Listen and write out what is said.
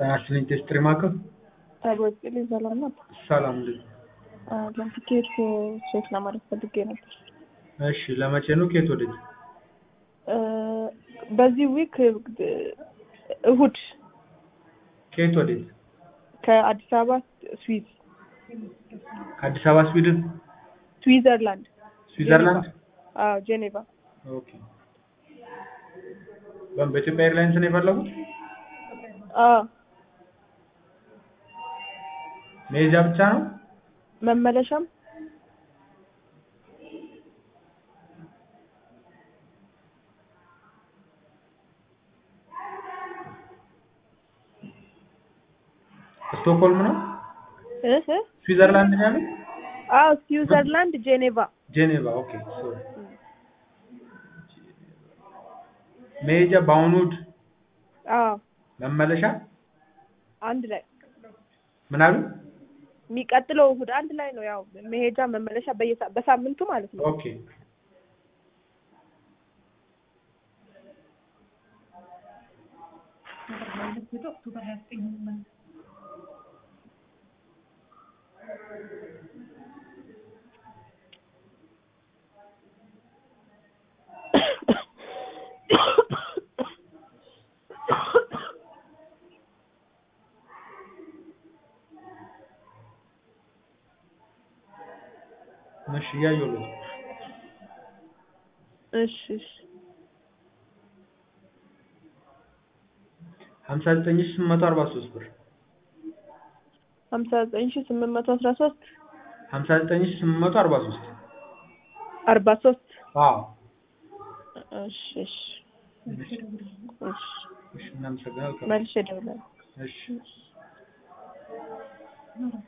ጤና ይስጥልኝ ቴስትሪ ማዕከል ታጎጽልኝ ሰላም ናት። ሰላም እንዴት ነው? ለቲኬት ቼክ ለማድረግ ፈልጌ ነበር። እሺ ለመቼ ነው ከየት ወዴት? በዚህ ዊክ እሁድ ከየት ወዴት? ከአዲስ አበባ ስዊዝ ከአዲስ አበባ ስዊድን ስዊዘርላንድ ስዊዘርላንድ አዎ ጄኔቫ ኦኬ በምን በኢትዮጵያ ኤርላይንስ ነው የፈለጉት? አዎ መሄጃ ብቻ ነው? መመለሻም ስቶክሆልም ነው? እህ ስዊዘርላንድ ነው ያሉት? አዎ ስዊዘርላንድ ጄኔቫ ጄኔቫ ኦኬ ሶሪ መሄጃ በአሁኑ እሑድ አዎ መመለሻ አንድ ላይ ምን አሉ? የሚቀጥለው እሁድ አንድ ላይ ነው። ያው መሄጃ መመለሻ በየሳ በሳምንቱ ማለት ነው። ኦኬ እሺ እያየሁልህ ነው። እሺ እሺ ሀምሳ ዘጠኝ ሺህ ስምንት መቶ አርባ ሶስት ብር ሀምሳ ዘጠኝ ሺህ ስምንት መቶ አስራ ሶስት ሀምሳ ዘጠኝ ሺህ ስምንት መቶ አርባ ሶስት አርባ ሶስት አዎ እሺ እሺ እሺ እሺ እሺ እናመሰግናለን። መልሼ እደውላለሁ። እሺ